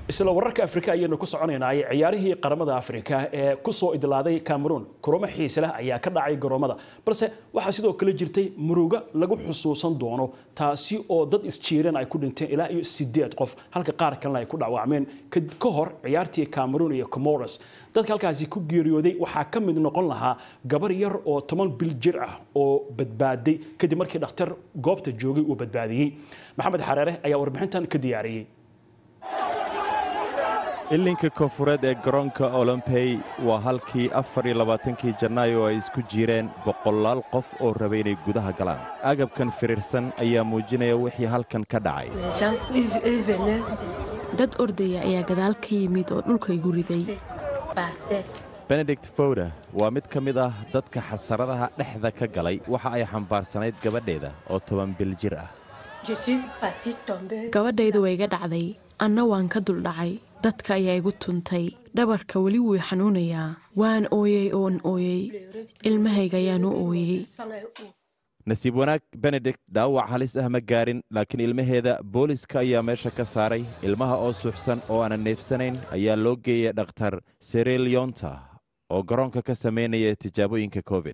isla wararka afrika ayaynu ku soconaynay ciyaarihii qaramada afrika ee kusoo idlaaday cameroon kuromo xiise leh ayaa ka dhacay garoomada balse waxaa sidoo kale jirtay muruga lagu xusuusan doono taasi oo dad isjiireen ay ku dhinteen ilaa iyo sideed qof halka qaar kalena ay ku dhaawacmeen ka hor ciyaartii cameroon iyo comoros dadka halkaasi ku geeriyooday waxaa ka mid noqon lahaa gabar yar oo toban bil jir ah oo badbaaday kadib markii dhakhtar goobta joogay uu badbaadiyey maxamed xareere ayaa warbixintan ka diyaariyey ilinka koonfureed ee garoonka olombey waa halkii afar iyo labaatankii janaayo ay isku jireen boqolaal qof oo rabay inay gudaha galaan agabkan firiirsan ayaa muujinaya wixii halkan ka dhacay dad ordaya ayaa gadaal ka yimid oo dhulka igu riday benedict fowda waa mid ka mid ah dadka xasaradaha dhexda ka galay waxa ay xambaarsanayd gabadheeda oo toban bil jir ah gabadhayda way iga dhacday anna waan ka duldhacay dadka ayaa igu tuntay dhabarka weli wuu xanuunayaa waan ooyey oon ooyey ilmahayga ayaan u ooyey nasiib wanaag benedict dhaawac halis ah ma gaarin laakiin ilmaheeda booliska ayaa meesha ka saaray ilmaha oo suuxsan oo aanan neefsanayn ayaa loo geeyay dhakhtar serelionta oo garoonka ka samaynaya tijaabooyinka covid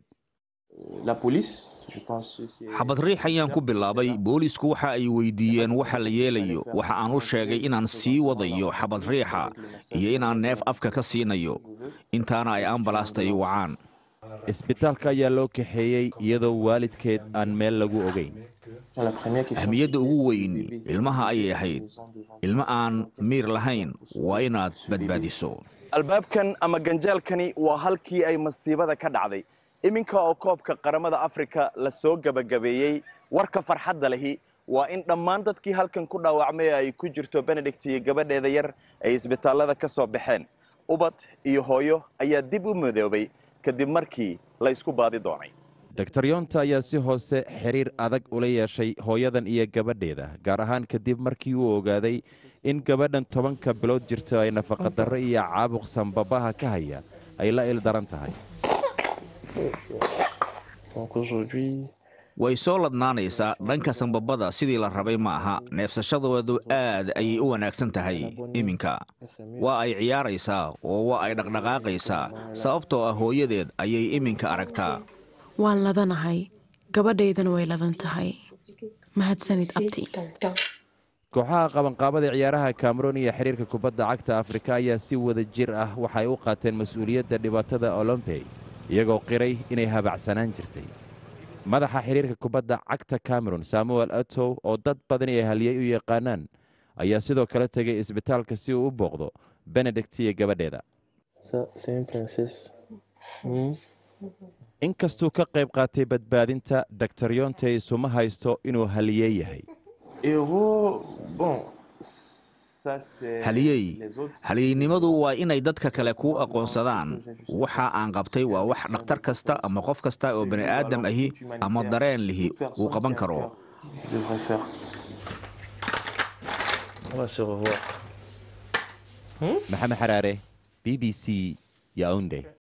xabad riix ayaan ku bilaabay boolisku waxa ay weydiiyeen waxa la yeelayo waxa aan u sheegay inaan sii wadayo xabad riixa iyo inaan neef afka ka siinayo intaana ay ambalaasta i wacaan isbitaalka ayaa loo kaxeeyey iyadoo waalidkeed aan meel lagu ogayn ahmiyadda ugu weyn ilmaha ayay ahayd ilmo aan miir lahayn waa inaad badbaadiso albaabkan ama ganjaalkani waa halkii ay masiibada ka dhacday iminka oo koobka qaramada afrika la soo gebagabeeyey warka farxadda lehi waa in dhammaan dadkii halkan ku dhaawacmay ay ku jirto benedict iyo gabadheeda yar ay isbitaallada ka soo baxeen ubad iyo hooyo ayaa dib u midoobay kadib markii la isku baadi doonay doktor yonta ayaa si hoose xiriir adag ula yeeshay hooyadan iyo gabadheeda gaar ahaan kadib markii uu ogaaday in gabadhan tobanka bilood jirto ay nafaqadarro iyo caabuq sanbabaha ka haya ay la ildaran tahay way soo ladnaanaysaa dhanka sanbabada sidii la rabay ma aha neefsashadoodu aad ayay u wanaagsan tahay iminka waa ay ciyaaraysaa oo waa ay dhaqdhaqaaqaysaa sababtoo ah hooyadeed ayay iminka aragtaa waan ladanahay gabadhaydana way ladan tahay mahadsanid abti kooxaha qabanqaabada ciyaaraha kameroon iyo xiriirka kubadda cagta afrika ayaa si wada jir ah waxay u qaateen mas-uuliyadda dhibaatada olombey iyagoo qiray inay habacsanaan jirtay madaxa xiriirka kubadda cagta cameron samuel atow oo dad badani ay haliyey u yaqaanaan ayaa sidoo kale tegay isbitaalka si uu u booqdo benedict iyo gabadheeda inkastuu ka qayb qaatay badbaadinta doktor yonte isuma haysto inuu haliyey yahay haliyey haliyeynimadu waa inay dadka kale kuu aqoonsadaan waxa aan qabtay waa wax dhakhtar kasta ama qof kasta oo bani aadam ahi ama dareen lihi uu qaban karo maxamed xaraare b b c yaunde